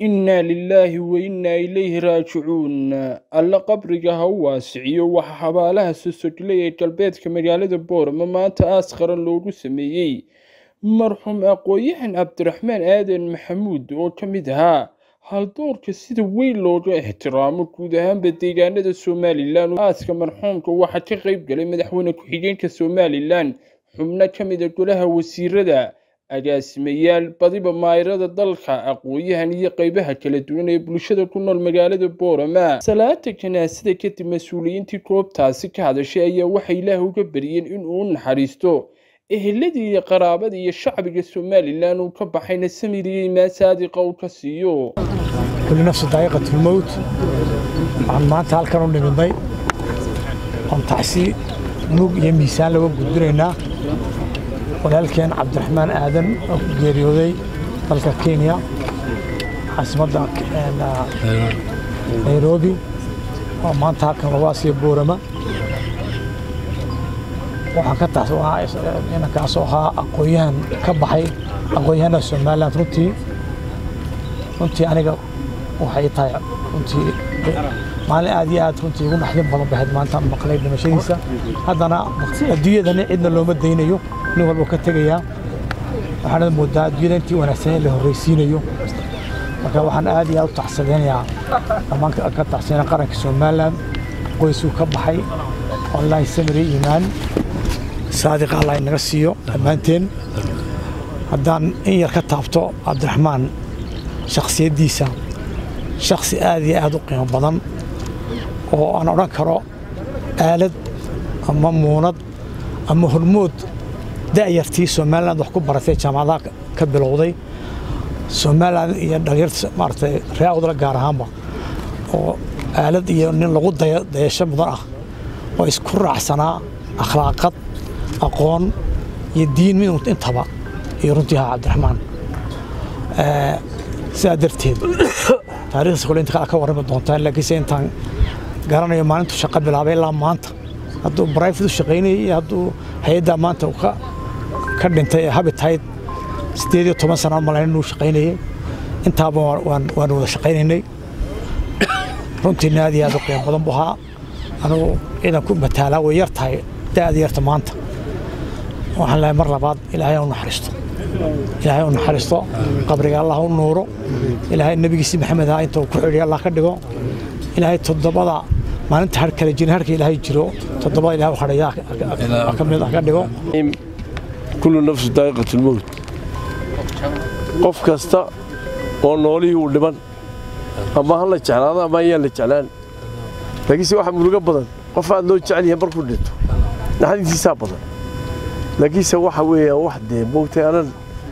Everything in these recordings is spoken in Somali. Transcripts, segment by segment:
innaa lilaahi wa innaa ilayhi raajicuun alla qabriga ha u waasiciyo waxaa xabaalaha sosoglay ee galbeedka magaalada boorama maanta aas qaran loogu sameeyey marxuum aqoon-yahan cabdiraxmaan aadan maxamuud oo ka mid ahaa haldoorka sida weyn looga ixtiraamo guud ahaanba deegaanada somalilan aaska marxuumka waxaa ka qayb galay madaxweyne ku-xigeenka somalilan xubno ka mida golaha wasiirada agaasimayaal badiba maayirada dalka aqoon-yahan iyo qeybaha kala duwan ee bulshada ku nool magaalada boorama salaada janaasada kadib mas-uuliyiintii goobtaasi ka hadashay ayaa waxay ilaah uga bariyeen inuu u naxariisto eheladii iyo qaraabadii iyo shacbiga somalilan uu ka baxayna samiriyey maa saadiqa uu ka siiyo kulli nafsi daa'iqatulmowt waxaan maanta halkan u nimidnay oon tacsi mug iyo miisaan laga gudbinaynaa walaalkeen cabdiraxmaan aadan oo ku geeriyooday dalka kenya caasimadda nairobi oo maanta halkan lagu asiya boorama waxaan ka taas inankaasoo ahaa aqoon-yahan ka baxay aqoon-yahanada somaliland runtii runtii aniga waxay tahay runtii maalin aad iyo aad runtii ugu naxdin badan bahayd maanta maqlay dhimashadiisa haddana adduunyadani cidna looma daynayo nin walba ka tegayaa waxaana moodaa adduunyada intii wanaagsan in la horreysiinayo marka waxaan aad iyo aad u tacsadeynayaa dhammaan ka tacsadeyna qaranka somaliland qoysuu ka baxay wallaahi samiri iimaan saadiqa allah inaga siiyo dhammaanteen haddaan in yar ka taabto cabdiraxmaan shakhsiyaddiisa shakhsi aad iyo aad u qiimo badan oo aan odhan karo aalad ama muunad ama hormood da'yartii somaliland wax ku baratay jaamacadaha ka bilowday somaliland iyo dhalinyarta maaragtay ree awdala gaar ahaanba oo aalad iyo nin lagu dayasho mudan ah oo isku raacsanaa akhlaaqad aqoon iyo diin mid intaba iyo runtii ahaa cabdiraxmaan sidaa darteed taarikhdiisa kole inta kale ka warrami doontaan laakiinse intaan garanayo maalintu shaqo bilaabay ilaa maanta hadduu brifate u shaqaynayay iyo hadduu hay-addaa maanta uu ka dhintay ee habitayd siddeed iyo toban sana malayn inuu shaqaynayay intaaba waan wada shaqaynaynay runtiina aad iyo aad u qiimo badan buu ahaa anugu ciidan ku mataalaa way yar tahay da'da yarta maanta waxaan lehay mar labaad ilaahay u naxariisto ilaahay u naxariisto qabriga allah u nuuro ilaahay nebigiisi maxamed aha inta uu ku xidhiya allah ka dhigo ilaahay toddobada maalinta har kale jirin harka ilaahay jiro toddobada ilahay u hadhaya ka mid ka dhigo kullu nafsu daa'iqatulmowt qof kasta oo noolihii uu dhiban ama ha la jeclaado ama ayaan la jeclaan laakiinse waxaa murugo badan qof aad loo jecel yahay markuu dhinto naxdintiisaa badan laakiinse waxa weeyaan wax dee moogtay anan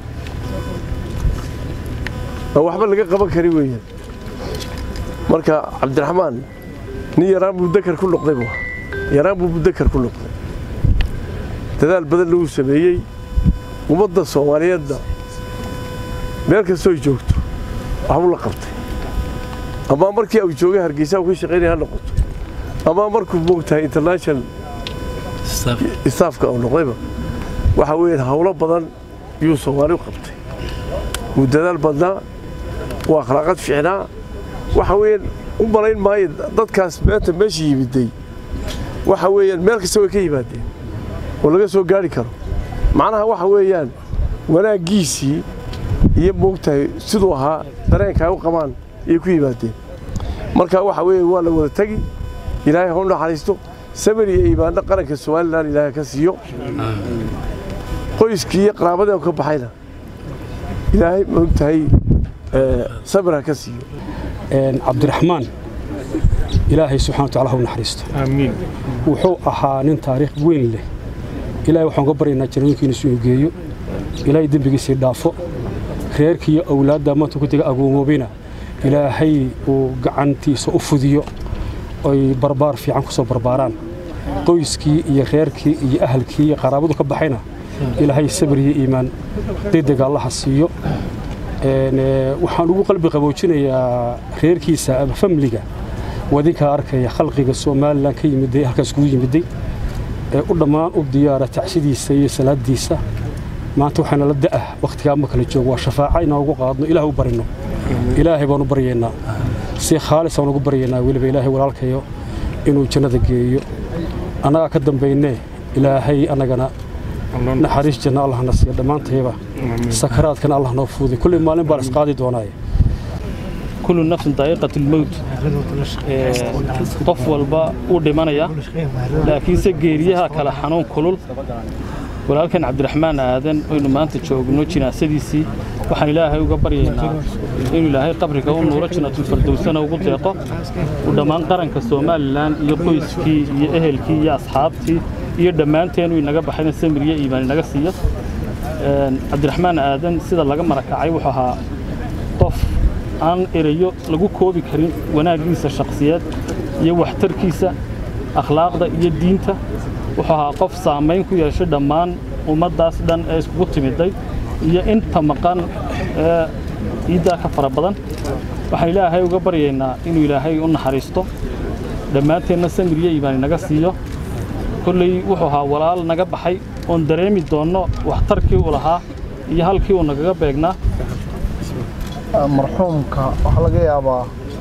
aan waxba laga qaban kari weeyaan marka cabdiraxmaan nin yaraan buu dakar ku noqday bu yaraan buu mudakar ku noqday dadaal badanna uu sameeyey ummadda soomaaliyeedna meel kastoo ay joogto waxbuu la qabtay ama markii uu joogay hargeysa uu ka shaqaynaya ha noqoto ama markuu moogtahay international staafka uu noqdayba waxa weeyaan hawlo badan yuu soomaali u qabtay wuu dadaal badnaa waa akhlaaqad fiicnaa waxa weeyaan u malayn maayo dadkaas meenta meesha yimiday waxa weeyaan meel kasta way ka yimaadeen oo laga soo gaari karo macnaha waxa weeyaan wanaaggiisii iyo moogtahay siduu ahaa dareenka ay u qabaan ayay ku yimaadeen marka waxa weeye waa la wada tegi ilaahay ha u naxariisto samir iyo iimaanno qaranka somalilan ilaahay ka siiyo qoyskii iyo qaraabadeen ka baxayna ilaahay moogtahay samir ha ka siiyo cabdiraxmaan ilaahay subxana wa tacala ha u naxariisto aamiin wuxuu ahaa nin taariikh weyn leh ilaahay waxaan ka baryaynaa jannooyinkiina inuu geeyo ilaahay dembigiisii dhaafo reerkiiyo awlaadda maanta ku tega agoomoobina ilaahay uu gacantiisa u fudiyo oy barbaar fiican ku soo barbaaraan qoyskii iyo reerkii iyo ahalkii iyo qaraabadu ka baxayna ilaahay sabir iyo iimaan degdega allaha siiyo waxaan ugu qalbi qaboojinayaa reerkiisa ama famliga wadinkaa arkaya khalqiga somalilan ka yimiday halkaas kugu yimiday ee u dhammaan u diyaara tacsidiisa iyo salaadiisa maanta waxaana la da'ah wakhtigaa ma kala joogo waa shafaaca inaan ugu qaadno ilaah u barino ilaahay baanu baryaynaa si khaalis aan ugu baryaynaa weliba ilaahay walaalkayo inuu jannada geeyo annagaa ka dambaynee ilaahay annagana naxariis janna allahna siiya dhammaantayba sakaraadkana allah noo fuuday kulley maalin baan isqaadi doonaaye kullu nafsin daa'iqatu lmowt qof walba uu dhimanaya laakiinse geeriyaha kale xanuun kulul walaalkan cabdiraxmaan aadan oynu maanta joogno jinaasadiisii waxaan ilaahay uga baryaynaa inuu ilaahay qabriga u nuuro jannatulfardowsana ugu deeqo uu dhammaan qaranka somalilan iyo qoyskii iyo ehelkii iyo asxaabtii iyo dhammaanteen uu inaga baxayna samir iyo iimaan inaga siiyo cabdiraxmaan aadan sida laga marakacay wuxuu ahaa qof aan erayo lagu koobi karin wanaaggiisa shakhsiyeed iyo waxtarkiisa akhlaaqda iyo diinta wuxuu ahaa qof saamayn ku yeeshay dhammaan ummaddaas dhan ee iskugu timiday iyo inta maqan ee ciiddaa ka fara badan waxaan ilaahay uga baryaynaa inuu ilaahay u naxariisto dhammaanteenna samir iyo iibaan inaga siiyo kolley wuxuu ahaa walaal naga baxay oon dareemi doonno waxtarkii uu lahaa iyo halkii uu nagaga beegnaa marxuumka waxaa laga yaabaa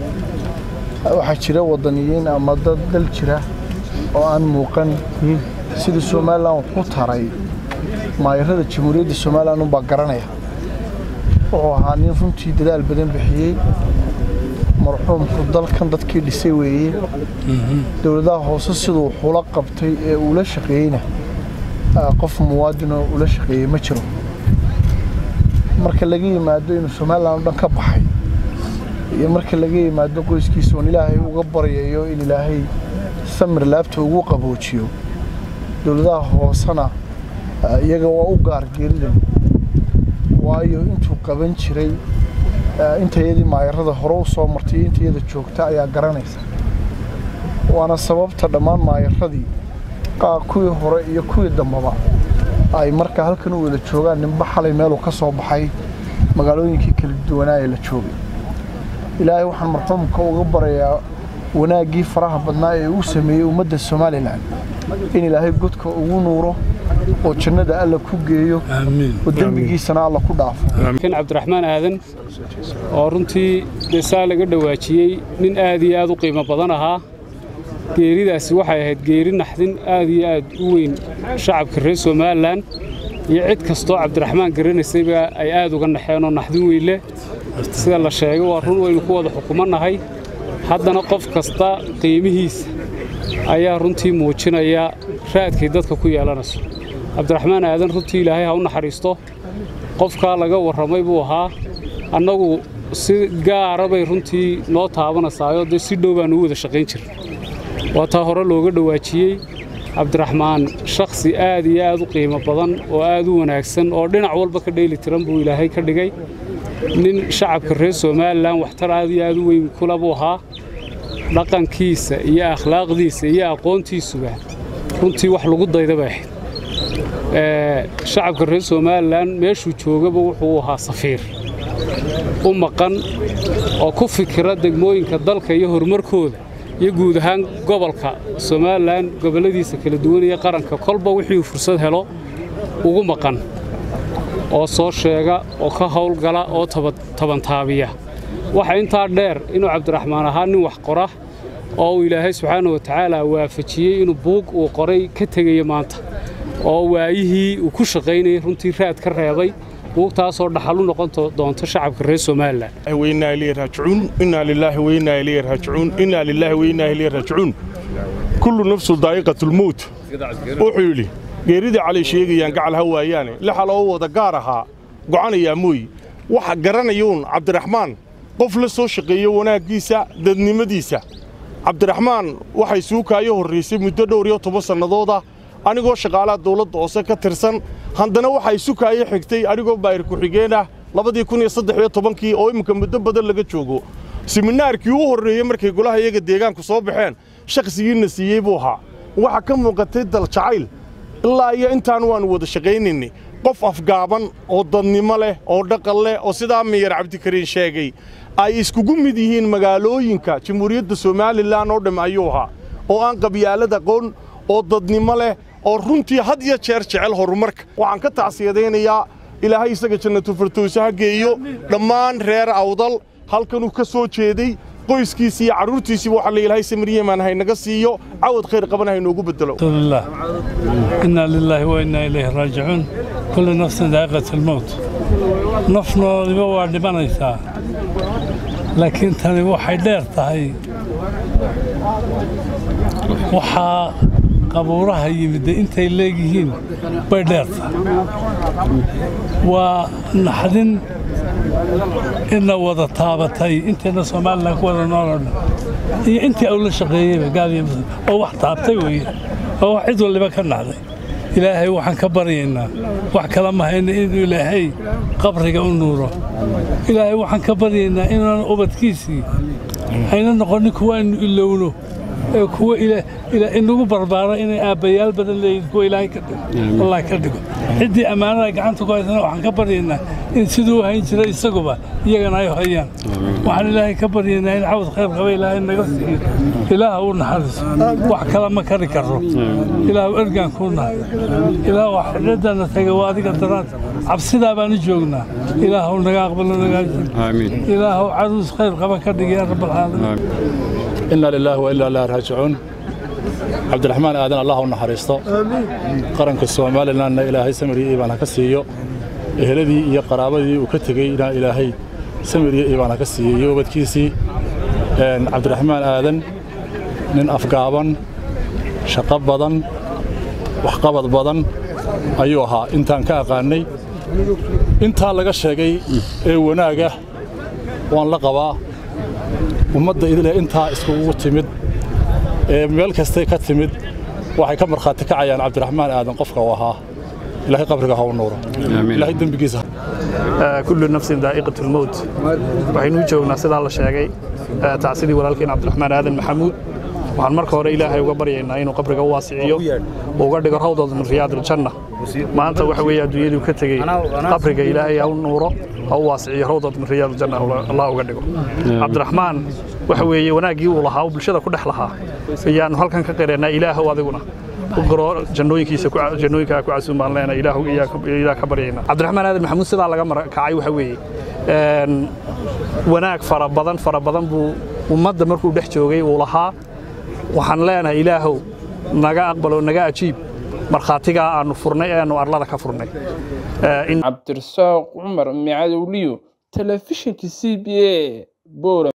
waxaa jira wadaniyiin ama dad dal jira oo aan muuqan sidii somalilan wuxu taray maayarada jamhuuriyadda somalilan unbaa garanaya wuxuu ahaa nin runtii dadaal badan bixiyey marxuumku dalkan dadkii dhisay weeye dowladaha hoose siduu xula qabtay ee uula shaqeeyeyna qof muwaadinoo ula shaqeeyey ma jiro marka laga yimaado inuu somalilan o dhan ka baxay iyo marka laga yimaado qoyskiisa oon ilaahay uga baryayo in ilaahay samir laabta ugu qaboojiyo dowladaha hoosena iyaga waa u gaar geeridan waayo intuu qaban jiray intayadii maayarada hore u soo martay iyo intayada joogta ayaa garanaysa waana sababta dhammaan maayaradii kuwii hore iyo kuwii dambaba ay markaa halkan u wada joogaan ninba xalay meeluu ka soo baxay magaalooyinkii kala duwanaa ee la joogay ilaahay waxaan marxuumka uga barayaa wanaaggii faraha badnaa ee uu sameeyey ummadda somalilan in ilaahay godka ugu nuuro oo jannada alla ku geeyo oo dembigiisana alla ku dhaafo kan cabdiraxmaan aadan oo runtii dee saa laga dhawaajiyey nin aad iyo aad u qiimo badan ahaa geeridaasi waxay ahayd geeri naxdin aad iyo aad u weyn shacabka reer somalilan iyo cid kastoo cabdiraxmaan garanaysayba ay aad uga naxeenoo naxdin weyn leh sida la sheegay waa run waynu ku wada xukumannahay haddana qof kasta qiimihiisa ayaa runtii muujinaya raadkay dadka ku yeelanayso cabdiraxmaan aadan runtii ilaahay ha u naxariisto qofkaa laga warramay buu ahaa annagu si gaara bay runtii noo taabanaysaayo dee si dhow baanu u wada shaqayn jirna waa taa hore looga dhawaajiyey cabdiraxmaan shakhsi aad iyo aad u qiimo badan oo aad u wanaagsan oo dhinac walba ka dheeli tiran buu ilaahay ka dhigay nin shacabka reer somalilan waxtar aad iyo aad u weyn kula buu ahaa dhaqankiisa iyo akhlaaqdiisa iyo aqoontiisuba runtii wax lagu dayda bay ahayd shacabka reer somalilan meeshuu joogaba wuxuu ahaa safiir u maqan oo ku fikira degmooyinka dalka iyo horumarkooda iyo guud ahaan gobolka somalilan gobolladiisa kala duwan iyo qaranka kolba wixii uu fursad helo ugu maqan oo soo sheega oo ka howlgala oo tabantaabiya waxa intaa dheer inuu cabdiraxmaan ahaa nin wax qora oo uu ilaahay subxaana wa tacaala waafajiyey inuu buug uu qoray ka tegaya maanta oo waayihii uu ku shaqaynayay runtii raad ka reebay buugtaasoo dhaxal u noqon doonto shacabka reer somalilan وإنا إليه راجعون إنا لله وإنا إليه راجعون إنا لله وإنا إليه راجعون كل نفس ضائقة الموت وحيولي geeridii cali sheegayaan gacal ha waayaane lixa loo wada gaar ahaa go'anayaa mooy waxa garanayuun cabdiraxmaan qof la soo shaqeeyo wanaaggiisa dadnimadiisa cabdiraxmaan waxay suukaayo horraysay muddo dhowr iyo toban sannadooda anigoo shaqaalaha dawladda hoose ka tirsan haddana waxay sukaayo xigtay anigoo baayir ku-xigeen ah labadii kun iyo saddex iyo tobankii oo imminka muddo badan laga joogo siminaarkii u horreeyey markay golaha iyaga deegaanku soo baxeen shakhsigiina siiyey buu ahaa waxaa ka muuqatay dal jacayl ilaa iyo intaan waannu wada shaqaynaynay qof afgaaban oo dadnimo leh oo dhaqan leh oo sidaa miyar cabdikariin sheegay ay iskugu mid yihiin magaalooyinka jamhuuriyadda somalilan oo dham ayuu ahaa oo aan qabyaalad aqoon oo dadnimo leh oo runtii had iyo jeer jecel horumarka waxaan ka tacsiyadaynayaa ilaahay isaga jannatu firdowsa ha geeyo dhammaan reer awdal halkanuu ka soo jeeday qoyskiisii iyo carruurtiisiiba waxaa la ilaahay samiryeman haynaga siiyo cawad khayr qaban haynoogu bedelo رسول الله إنا لله وإنا إليه راجعون كل نفس ذائقة الموت نفنا لبوا dhimanaysaa laakiin tani waxay dheer tahay waxaa qabuuraha yimid intay leegyihiin bay dheer tahay waa naxdin ina wada taabatay intayna somalilan ku wada nooloo dhan iyo intii uu la shaqeeyeyba gaaliya muslim oo wax taabtay weeye oo wax cid waliba ka naxday ilaahay waxaan ka baryaynaa wax kala mahayna inuu ilaahay qabriga u nuuro ilaahay waxaan ka baryaynaa inaan ubadkiisii ayna noqonin kuwaanu ilowno ee kuwa inagu barbaara inay aabbayaal badan leeyihin kuwa ilaahay ka dhigo allah ka dhigo ciddii ammaanada gacanta ku haysana waxaan ka baryaynaa in siduu hayn jiray isaguba iyagana ay hayaan waxaan ilaahay ka baryaynaa in cawd khayr qaba ilaahay naga siiyo ilaah uu naxariiso wax kala ma kari karo ilaah ergaan kuu nahay ilaah wax xidhadana taga waa adiga daraad cabsidaa baan u joognaa ilaah uu naga aqbalo nagaajin ilaah uu caruus khayr qaba ka dhigay ya rabbalcaalamiin إنا لله وإنا إليه راجعون عبد الرحمن آدن الله نحرسته قرنك الصومال لنا إلهي سمري إيبان كسيو إهلدي يا قرابدي وكتغي إلى إلهي سمري إيبان كسيو وبدكيسي عبد الرحمن آدن من أفقابا شقب بدن وحقبض بدن أيوها إنتان كأقاني intaa laga sheegay ee wanaaga waan la qabaa ummadda idile intaa iskugu timid ee meel kastay ka timid waxay ka markhaati kacayaan cabdiraxmaan aadan qofka uu ahaa ilaahay qabriga ha u nuuro ilaahay dembigiisa kullu nafsin daa'iqatu lmowt waxaynu u joognaa sidaa la sheegay tacsidii walaalkeen cabdiraxmaan aadan maxamuud waxaan marka hore ilaahay uga baryaynaa inuu qabriga u waasiciyo uga dhigo rawdooda min riyaad aljanna maanta waxa weeye adduunyaduu ka tegey qabriga ilaahay ha u nuuro ha u waasiciyo rawdooda min riyaad aljanna allah uga dhigo cabdiraxmaan waxa weeye wanaaggii uu lahaa oo bulshada ku dhex lahaa ayaannu halkan ka qiraynaa ilaahow adiguna garo jannooyinkiisa jannooyinkaa ku casuum baan leenahay ilaahu ilaah ka baryaynaa cabdiraxmaan aadan maxamuud sidaa laga marakacay waxa weeye wanaag fara badan fara badan buu ummadda markuu dhex joogay uu lahaa waxaan leenahay ilaahow naga aqbalo naga ajiib markhaatigaa aanu furnay ee aanu arlada ka furnay cabdirasaaq cumar micadowliyo telefishinka c b a bora